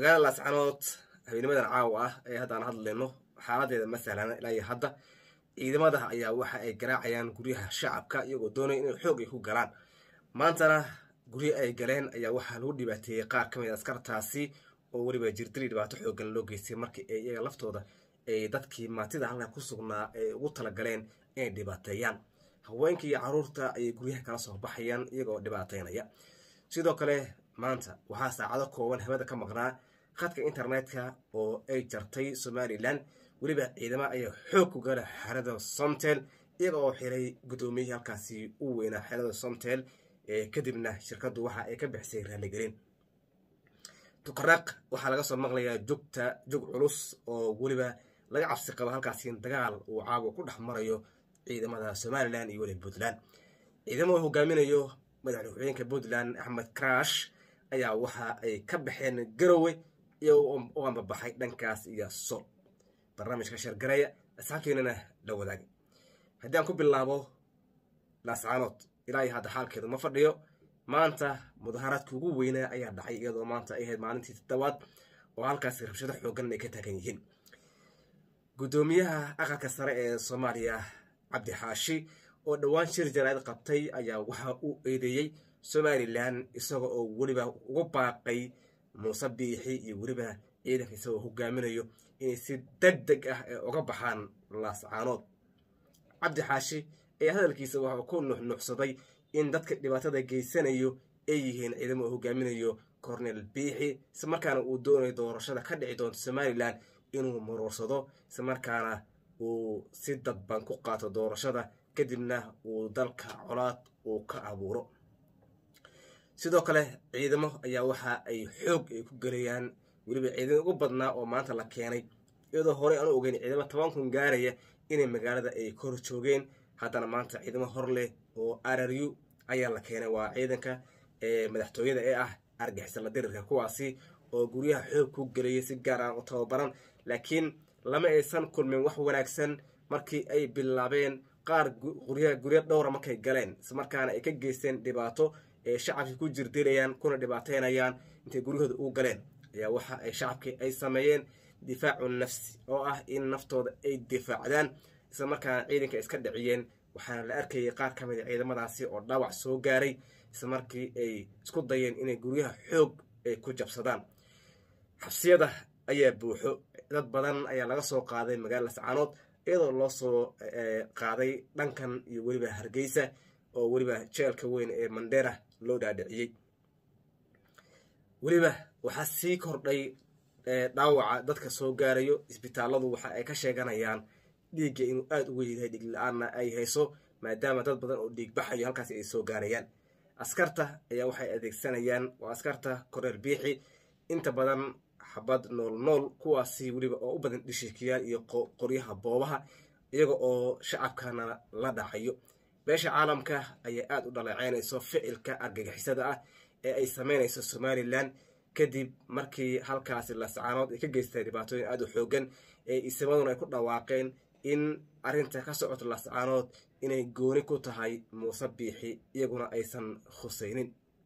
magaalada laascanood habeenimadan caawa ah ee haddaan hadlayno xaaladeeda ma sahlana ilaa iyo hadda ciidamada ayaa waxa ay garaacayaan guryaha shacabka iyagoo doonaya inay xoog ay ku galaan maantana guryo ay galeen ayaa waxaa lagu dhibaateeyey qaar ka mid a askartaasi oo weliba jirdili dhibaato xoogan loo geystay markii ay iyaga laftooda ay dadkii maatida halka ku sugnaa ay ugu talagaleen inay dhibaateeyaan haweenkii iyo caruurta ayay guryaha kala soo baxayaan iyagoo dhibaateynaya sidoo kale maanta waxaa saacado kooban hawada ka maqnaa khadka internetka oo ay jartay somalilan weliba ciidamo ayaa xoog ku gala xerada somtel iyaga oo xiray guddoomiyihii halkaasi u weynaa xerada somtel kadibna shirkaddu waxa ay ka bixisay raaligelin tukaraq waxaa laga soo maqlayaa jugta jug culus oo weliba laga cabsi qabo halkaasi dagaal uu caawa ku dhex marayo ciidamada somalilan iyo weliba puntland ciidamo hogaaminayo madaxweyeenka puntland axmed crash ayaa waxa ay ka baxeen garowe iyo u ambabaxay dhankaas iyo sol barnaamijka shargareya asxaabteenana la wadaagay haddii aan ku bilaabo laascaanood ilaa iyo hadda xaalkeedu ma fadhiyo maanta mudaharaadkii ugu weynaa ayaa dhacay iyadoo maanta ay ahayd maalintii toddobaad oo halkaasi rabshado xoogan ay ka taagan yihiin guddoomiyaha aqalka sare ee soomaaliya cabdi xaashi oo dhowaan shir jaraa'id qabtay ayaa waxa uu eedeeyey somalilan isaga oo weliba ugu baaqay muuse biixi iyo weliba ciidanka isagoo hogaaminayo inay si deg deg ah ee uga baxaan laascaanood cabdi xaashi ayaa hadalkiisa waxaa ku nuxnuxsaday in dadka dhibaatada geysanayo ay yihiin ciidamo oo hogaaminayo cornel biixi islamarkaana uu doonayo doorashada ka dhici doonto somalilan inuu muruursado islamarkaana uu si dadban ku qaato doorashada kadibna uu dalka colaad uu ka abuuro sidoo kale ciidamo ayaa waxa ay xoog ay ku gelayaan weliba ciidamo ugu badnaa oo maanta la keenay iyadoo horey aanu ogeyn ciidamo toban kun gaaraya inay magaalada ay kor joogeen haddana maanta ciidamo hor leh oo araru ayaa la keenay waa ciidanka madaxtooyada ee ah argixisala dirirka kuwaasi oo guryaha xoog ku gelayay si gaar ah u tababaran laakiin lama aysan kulmin wax wanaagsan markii ay bilaabeen qaar guryo dhowra markay galeen islamarkaana ay ka geysteen dhibaato ee shacabkii ku jirdilayaan kuna dhibaateynayaan intay guryahooda u galeen ayaa waxa ay shacabkii ay sameeyeen difaacu nafsi oo ah in naftooda ay difaacdaan isla markaana ciidanka iska dhiciyeen waxaana la arkayay qaar ka mid a ciidamadaasi oo dhaawac soo gaaray isla markii ay isku dayeen inay guryaha xoog ay ku jabsadaan xabsiyada ayaa buuxo dad badan ayaa laga soo qaaday magaalada lascaanood iyadoo loo soo qaaday dhankan iyo weliba hargeysa oo weliba jeelka weyn ee mandera loo dhaadhiciyey weliba waxaa sii kordhay dhaawaca dadka soo gaarayo isbitaalladu waxa ay ka sheeganayaan dhiigga inuu aada uga yahay dhiig la-aanna ay hayso maadaama dad badan oo dhiig baxayo halkaasi ay soo gaarayaan askarta ayaa waxay adeegsanayaan waa askarta koreel biixi inta badan xabad nool nool kuwaasi weliba oo u badan dhishikiyaal iyo qoryaha boobaha iyaga oo shacabkana la dhacayo beesha caalamka ayaa aada u dhaleeceynayso ficilka argagixisada ah ee ay sameynayso somalilan kadib markii halkaasi lascaanood ay ka geystay dhibaatooyin aada u xoogan ee isimaduna ay ku dhawaaqeen in arrinta ka socoto lascaanood inay gooni ku tahay muuse biixi iyaguna aysan khusaynin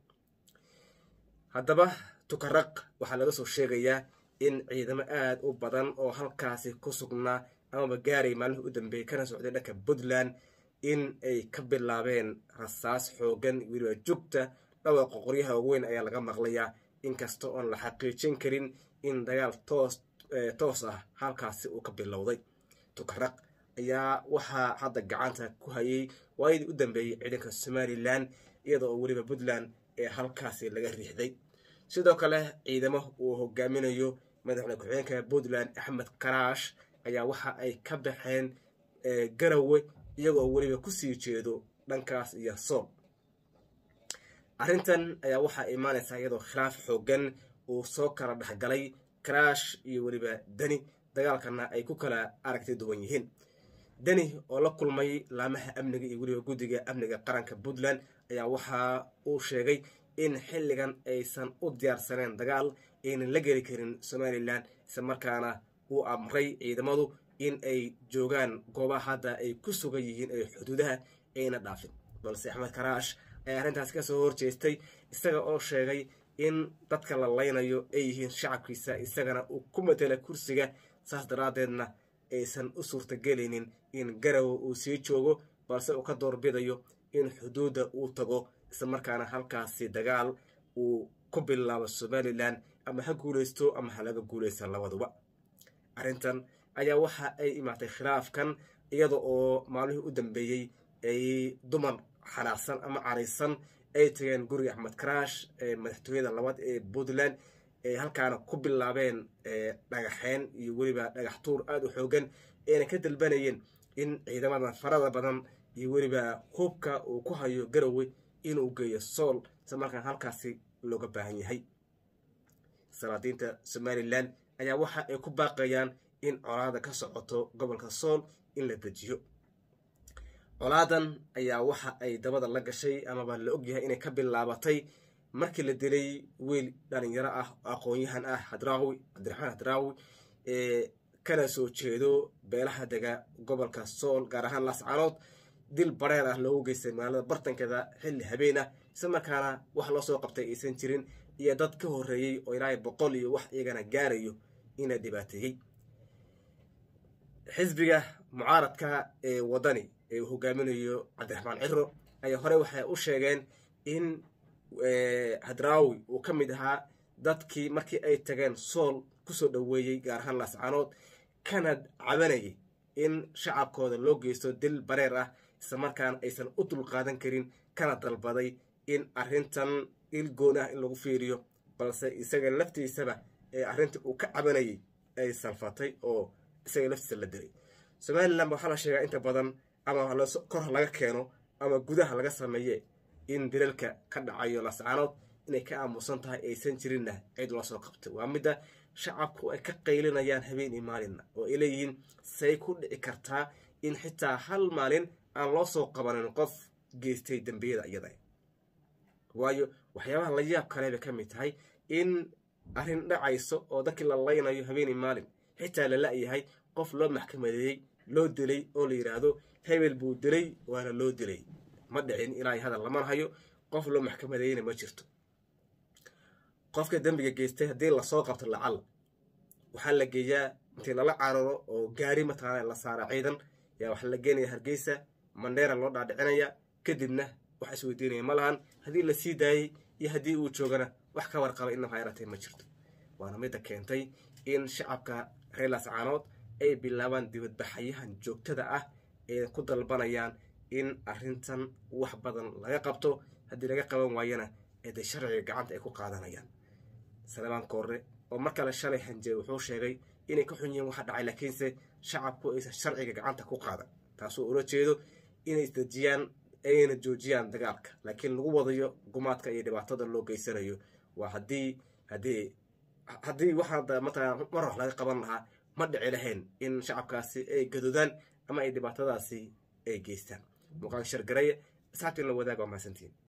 haddaba tukaraq waxaa laga soo sheegayaa in ciidamo aada u badan oo halkaasi ku sugnaa amaba gaaray maalmihii u dambeeyey kana socday dhanka puntland in ay ka bilaabeen rasaas xoogan weliba jugta dhawaaqa qoryaha weyn ayaa laga maqlayaa inkasta oon la xaqiijin karin in dagaal toos toos ah halkaasi uu ka bilowday tukaraq ayaa waxaa hadda gacanta ku hayay waayadii u dambeeyey ciidanka somalilan iyada oo weliba puntland ee halkaasi laga riixday sidoo kale ciidamo uu hogaaminayo madaxweyne ku-xigeenka puntland axmed karaash ayaa waxa ay ka baxeen garowe iyagoo weliba kusii jeedo dhankaas iyo sool arrintan ayaa waxaa imaanaysaa iyadoo khilaaf xoogan uu soo kala dhexgalay karaash iyo weliba deni dagaalkana ay ku kala aragti duwan yihiin deni oo la kulmay laamaha amniga iyo weliba guddiga amniga qaranka puntland ayaa waxa uu sheegay in xilligan aysan u diyaarsaneen dagaal aynan la geli karin somalilan isla markaana uu amray ciidamadu in ay joogaan goobaha hadda ay ku sugan yihiin ee xuduudaha ayna dhaafin balse axmed karaash ayaa arrintaas ka soo horjeestay isaga oo sheegay in dadka la laynayo ay yihiin shacabkiisa isagana uu ku matela kursiga saas daraaddeedna aysan u suurtagelaynin in garowe uu sii joogo balse uu ka doorbidayo in xuduudda uu tago isla markaana halkaasi dagaal uu ku bilaabo somalilan ama ha guulaysto ama ha laga guulaysta labaduba arrintan ayaa waxa ay imaatay khilaafkan iyada oo maalmihii u dambeeyey ay dumar xanaaqsan ama caraysan ay tageen guriga axmed karaash ee madaxtooyada labaad ee puntland ay halkaana ku bilaabeen dhagaxeen iyo weliba dhagax tuur aada u xoogan ayna ka dalbanayeen in ciidamada farada badan iyo weliba hubka uu ku hayo garowe inuu geeyo sool isla markaan halkaasi looga baahan yahay salaadiinta somalilan ayaa waxa ay ku baaqayaan in colaada ka socoto gobolka sool in la dejiyo colaadan ayaa waxa ay dabada la gashay amaba la ogyahay inay ka bilaabatay markii la dilay wiil dhalinyaro ah oo aqoon-yahan ah hadraawi cabdiraxmaan hadraawi ee kana soo jeedo beelaha dega gobolka sool gaar ahaan laascanood dil bareer ah loogu geystay magaalada bartankeeda xilli habeen ah isla markaana wax loo soo qabtay aysan jirin iyo dad ka horreeyey oo ilaahay boqol iyo wax iyagana gaarayo ina dhibaateeyey xisbiga mucaaradka ee waddani ee uu hogaaminayo cabdiraxmaan ciro ayaa hore waxay u sheegeen in hadraawi uu ka mid ahaa dadkii markii ay tageen sool kusoo dhoweeyey gaar ahaan laascanood kana cabanayay in shacabkooda loo geysto dil bareer ah isla markaana aysan u dulqaadan karin kana dalbaday in arrintan il goon ah in lagu fiiriyo balse isaga laftiisaba ee arrintii uu ka cabanayay ay salfatay oo isaga laftiisa la dilay somalilan waxaa la sheegaa inta badan ama kor laga keeno ama gudaha laga sameeye in dilalka ka dhacayo lascaanood inay ka aamusan tahay aysan jirinna cid loo soo qabtay waa midda shacabku ay ka qaylinayaan habeen iyo maalinna oo ay leeyihiin say ku dhici kartaa in xitaa hal maalin aan loo soo qabanin qof geystay dembiyada iyada waayo waxyaabaha la yaab kale bay ka mid tahay in arrin dhacayso oo dadkii la laynayo habeen iyo maalin xitaa la la-yahay qof loo maxkamadeeyey loo dilay oo la yidhaahdo hebel buu dilay waana loo dilay ma dhicin ilaahay hadal lama hayo qof loo maxkamadeeyeyna ma jirto qofka dembiga geystay haddii lasoo qabto lacal waxaa la geeyaa intii lala cararo oo gaari mataqaana la saara ciidan yaa waxaa la geenaya hargeysa mandheera loo dhaadhicinaya kadibna wax isweydiinaya ma lahan haddii la sii daayey iyo haddii uu joogana wax ka warqaba inaba yaratay ma jirto waana midda keentay in shacabka reer laascaanood ay bilaabaan dibadbaxayahan joogtada ah ee ku dalbanayaan in arrintan wax badan laga qabto haddii laga qaban waayana eede sharciga gacanta ay ku qaadanayaan salebaan koorre oo mar kale shalay hanjee wuxuu sheegay inay ka xun yihiin waxa dhacay laakiinse shacabku aysan sharciga gacanta ku qaadan taasoo ula jeedo inay isdejiyaan ayna joojiyaan dagaalka laakiin lagu wadayo gumaadka iyo dhibaatada loo geysanayo waa haddii haddii haddii waxaa mataqana mar wax laga qaban lahaa ma dhici lahayn in shacabkaasi ay gadoodaan ama ay dhibaatadaasi ay geystaan muuqaalka shargaraya asxaabtii la wadaaga waa mahadsantiin